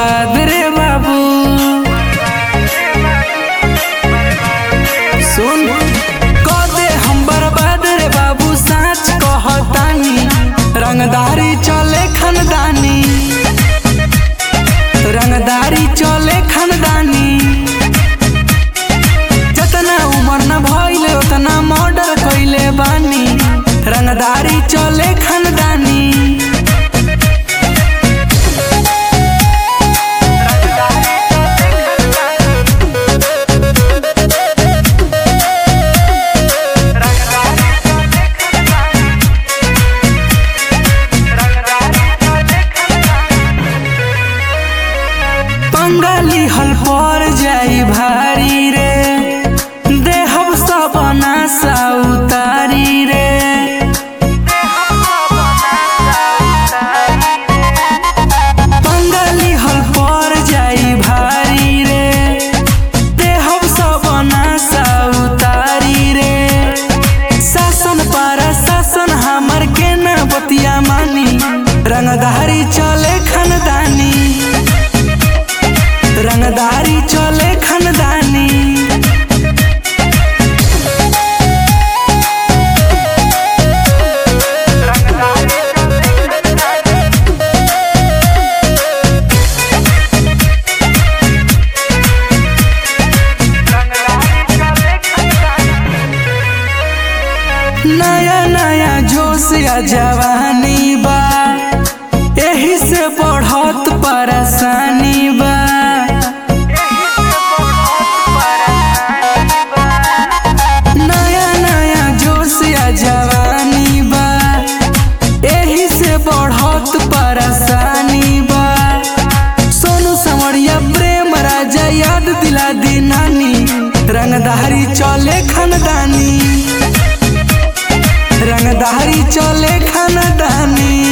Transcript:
बर्बाद रे बाबू सुन कदे हम बर्बाद रे बाबू साच कहतानी रंगदारी चले खानदानी रंगदारी चले खानदानी जतना उमर न भइले उतना मर्डर कइले बानी रंगदारी चले खानदानी बंगाली हल पर जाई भारी रे देहब सब नासा उतारी रे बंगाली हल पर जाई भारी रे देहब सब नासा उतारी रे शासन पर शासन हमर के न बतिया मानी रंगधारी चले खानदानी रंगदारी चले खानदानी नया नया जोश या जवानी बा एही से बढ़त परेशानी बा नया नया जोश या जवानी बा एही से बढ़त परेशानी बा सोनू समरिया प्रेम राजा याद दिला दी नानी रंगधारी चले खानदानी रंगधारी चले खानदानी